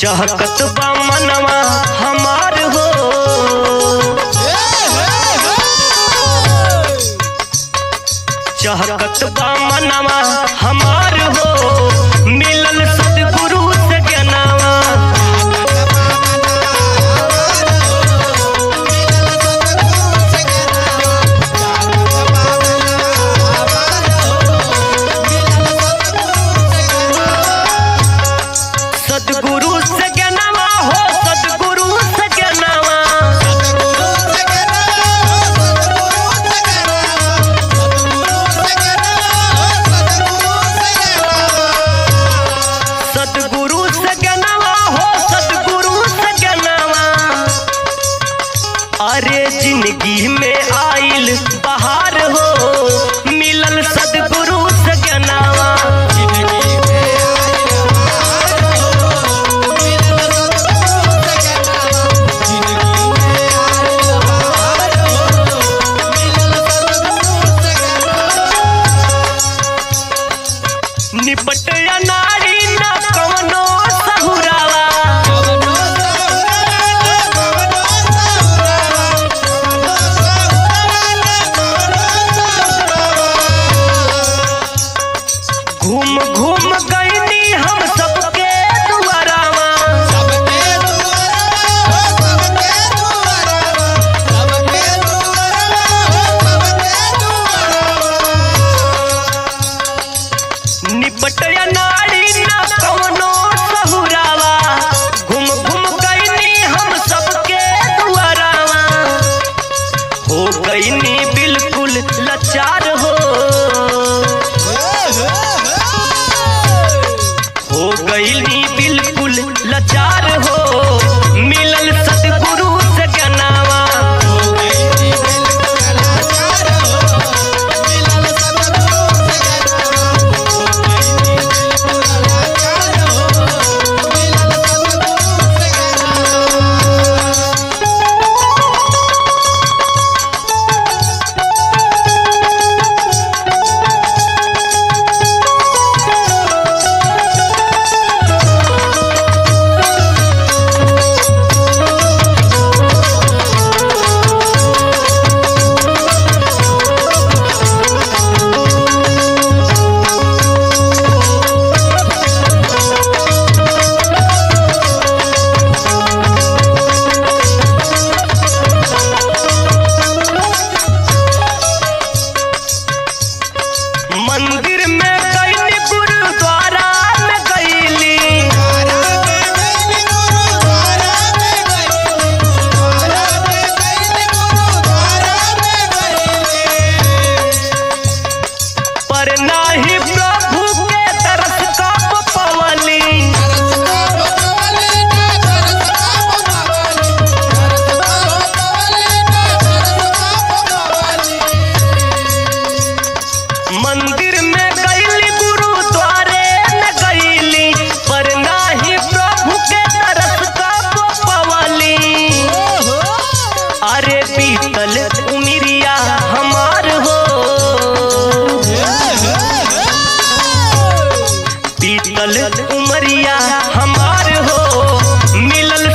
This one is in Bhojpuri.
चहकत बा मनवा हमार हो चहकत बा मनवा हमार हो मिलल सदगुरु से ज्ञानवा सदगुरु से ज्ञानवा हो सदगुरु से ज्ञानवा सदगुरु से ज्ञानवा हो सदगुरु से ज्ञानवा अरे जिंदगी में आइल बहार हो मिलल सदगुरु से ज्ञानवा निपट या नारी न कवनो सहुरावा घूम घूम गईनी हम सबके दुआरावा निपट या नारी न कवनो सहुरावा घूम घूम गईनी हम सबके दुआरावा हो गईनी बिल्कुल लाचार हो हो गईनी बिल्कुल लाचार हो मिलल सतगुरु से ज्ञानवा मंदिर में गईली गुरुद्वारा में गईली पर नाही प्रभु के तरस कब पवली मंदिर में गईली गुरुद्वारे में गईली पर नाही प्रभु के तरस कब पवली अरे पीतल उमिरिया हमार हो पीतल उमरिया हमार हो मिलल